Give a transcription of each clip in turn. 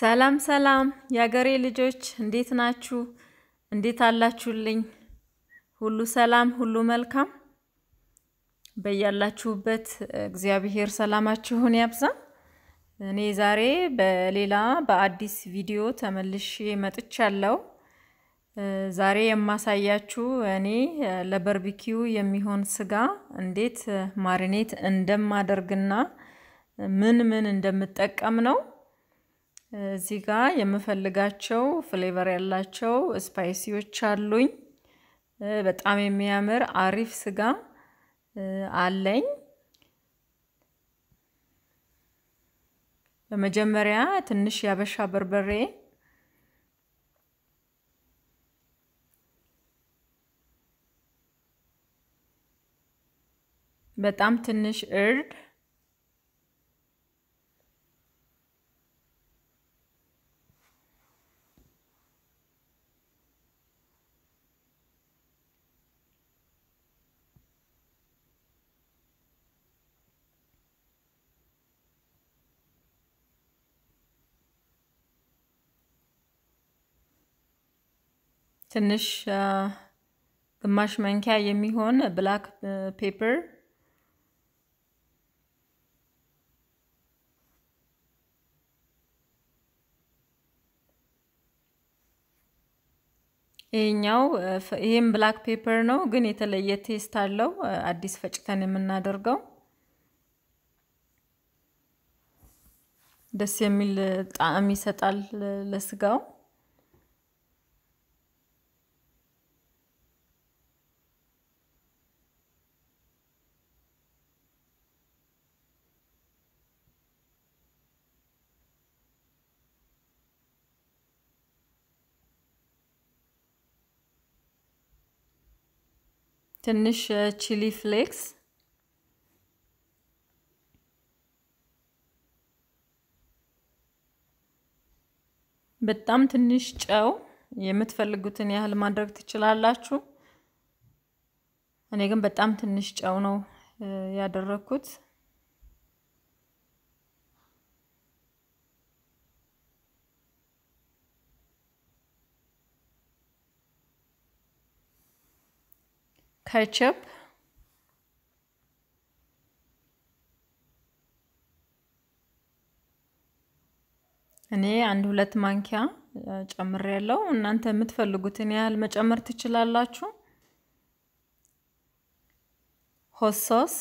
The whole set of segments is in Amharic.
ሰላም ሰላም የአገሬ ልጆች እንዴት ናችሁ? እንዴት አላችሁልኝ? ሁሉ ሰላም፣ ሁሉ መልካም። በያላችሁበት እግዚአብሔር ሰላማችሁን ያብዛ። እኔ ዛሬ በሌላ በአዲስ ቪዲዮ ተመልሼ መጥቻለሁ። ዛሬ የማሳያችሁ እኔ ለበርቢኪው የሚሆን ስጋ እንዴት ማሪኔት እንደማደርግና ምን ምን እንደምጠቀም ነው። እዚህ ጋር የምፈልጋቸው ፍሌቨር ያላቸው ስፓይሲዎች አሉኝ። በጣም የሚያምር አሪፍ ስጋ አለኝ። በመጀመሪያ ትንሽ ያበሻ በርበሬ በጣም ትንሽ እርድ ትንሽ ግማሽ መንኪያ የሚሆን ብላክ ፔፐር ይሄኛው ይሄም ብላክ ፔፐር ነው፣ ግን የተለየ ቴስት አለው። አዲስ ፈጭተን የምናደርገው ደስ የሚል ጣዕም ይሰጣል ለስጋው። ትንሽ ቺሊ ፍሌክስ በጣም ትንሽ ጨው፣ የምትፈልጉትን ያህል ማድረግ ትችላላችሁ። እኔ ግን በጣም ትንሽ ጨው ነው ያደረኩት። ከቸፕ እኔ አንድ ሁለት ማንኪያ ጨምር ያለው እናንተ የምትፈልጉትን ያህል መጨመር ትችላላችሁ። ሆት ሶስ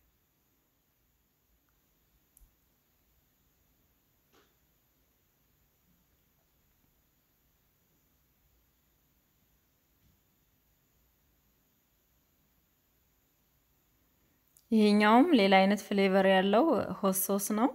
ይሄኛውም ሌላ አይነት ፍሌቨር ያለው ሆት ሶስ ነው።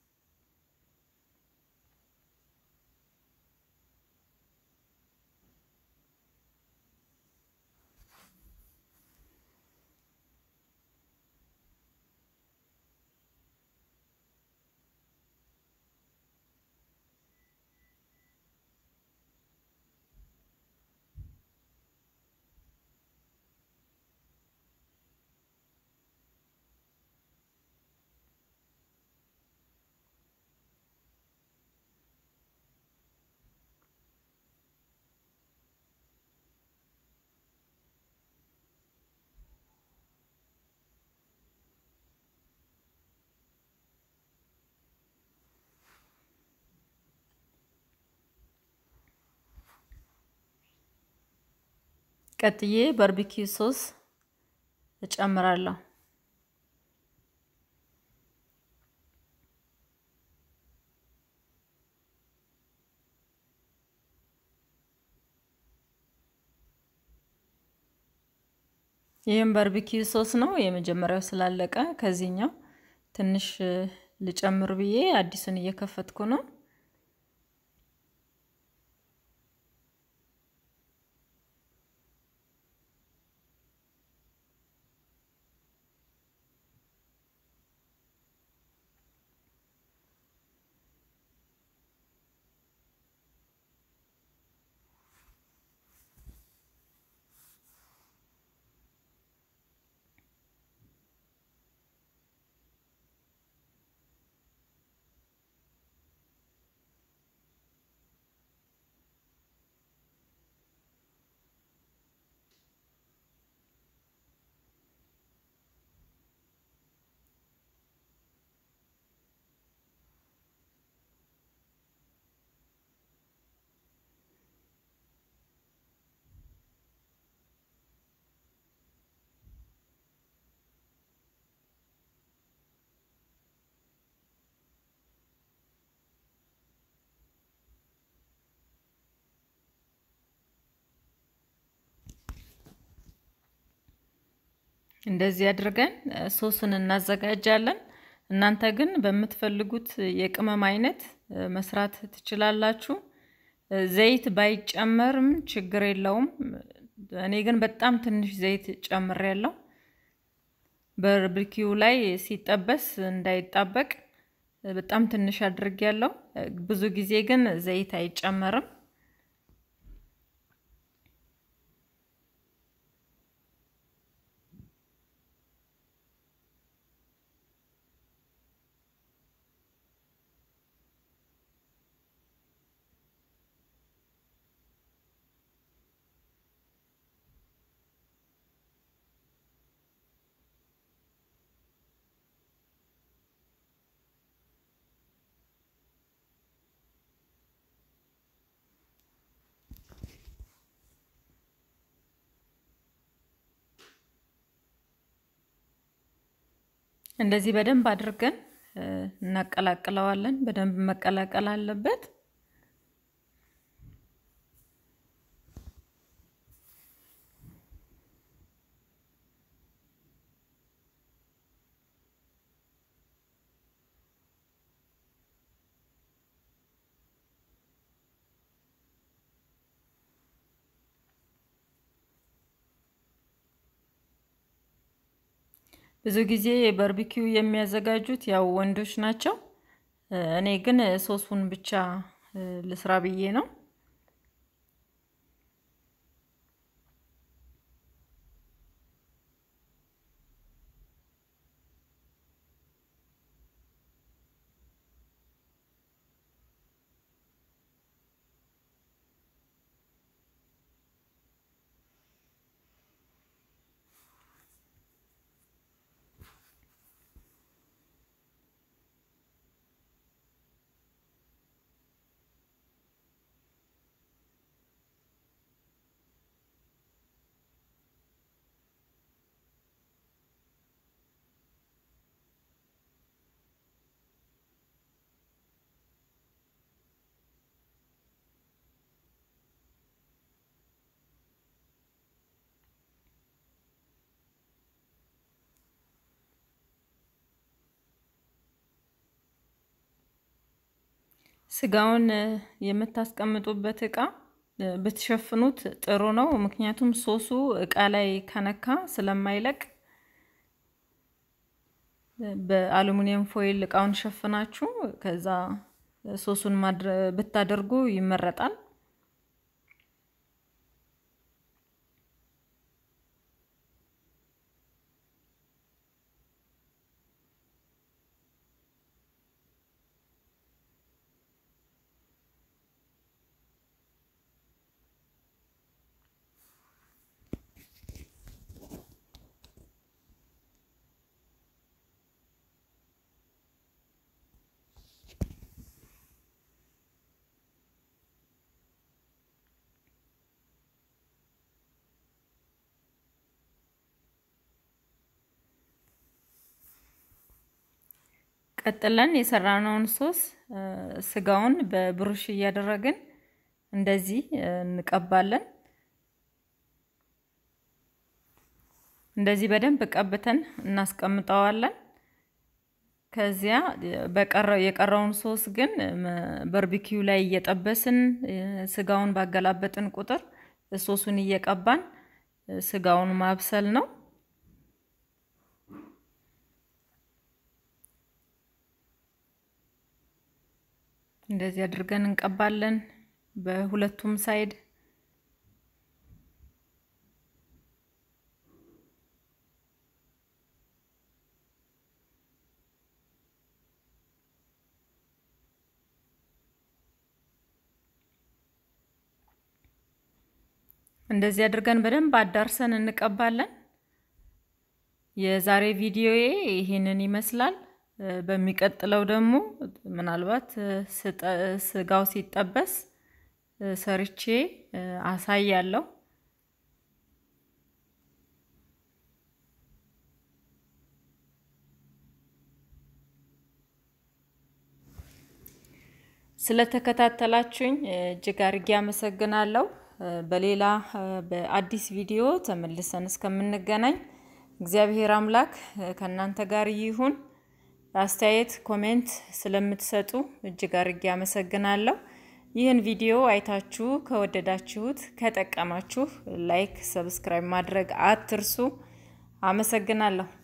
ቀጥዬ ባርቢኪው ሶስ እጨምራለሁ። ይህም ባርቢኪው ሶስ ነው። የመጀመሪያው ስላለቀ ከዚህኛው ትንሽ ልጨምር ብዬ አዲሱን እየከፈትኩ ነው። እንደዚህ አድርገን ሶሱን እናዘጋጃለን። እናንተ ግን በምትፈልጉት የቅመም አይነት መስራት ትችላላችሁ። ዘይት ባይጨመርም ችግር የለውም። እኔ ግን በጣም ትንሽ ዘይት ጨምሬያለሁ። በርብኪው ላይ ሲጠበስ እንዳይጣበቅ በጣም ትንሽ አድርጌያለሁ። ብዙ ጊዜ ግን ዘይት አይጨመርም። እንደዚህ በደንብ አድርገን እናቀላቅለዋለን። በደንብ መቀላቀል አለበት። ብዙ ጊዜ በርቢኪው የሚያዘጋጁት ያው ወንዶች ናቸው። እኔ ግን ሶሱን ብቻ ልስራ ብዬ ነው። ስጋውን የምታስቀምጡበት እቃ ብትሸፍኑት ጥሩ ነው። ምክንያቱም ሶሱ እቃ ላይ ከነካ ስለማይለቅ በአሉሚኒየም ፎይል እቃውን ሸፍናችሁ ከዛ ሶሱን ብታደርጉ ይመረጣል። ቀጥለን የሰራነውን ሶስ ስጋውን በብሩሽ እያደረግን እንደዚህ እንቀባለን። እንደዚህ በደንብ ቀብተን እናስቀምጠዋለን። ከዚያ በቀረው የቀረውን ሶስ ግን በርቢኪው ላይ እየጠበስን ስጋውን ባገላበጥን ቁጥር ሶሱን እየቀባን ስጋውን ማብሰል ነው። እንደዚህ አድርገን እንቀባለን በሁለቱም ሳይድ። እንደዚህ አድርገን በደንብ አዳርሰን እንቀባለን። የዛሬ ቪዲዮዬ ይሄንን ይመስላል። በሚቀጥለው ደግሞ ምናልባት ስጋው ሲጠበስ ሰርቼ አሳያለሁ። ስለተከታተላችሁኝ እጅግ አድርጌ አመሰግናለሁ። በሌላ በአዲስ ቪዲዮ ተመልሰን እስከምንገናኝ እግዚአብሔር አምላክ ከእናንተ ጋር ይሁን። አስተያየት ኮሜንት ስለምትሰጡ እጅግ አድርጌ አመሰግናለሁ። ይህን ቪዲዮ አይታችሁ ከወደዳችሁት ከጠቀማችሁ ላይክ፣ ሰብስክራይብ ማድረግ አትርሱ። አመሰግናለሁ።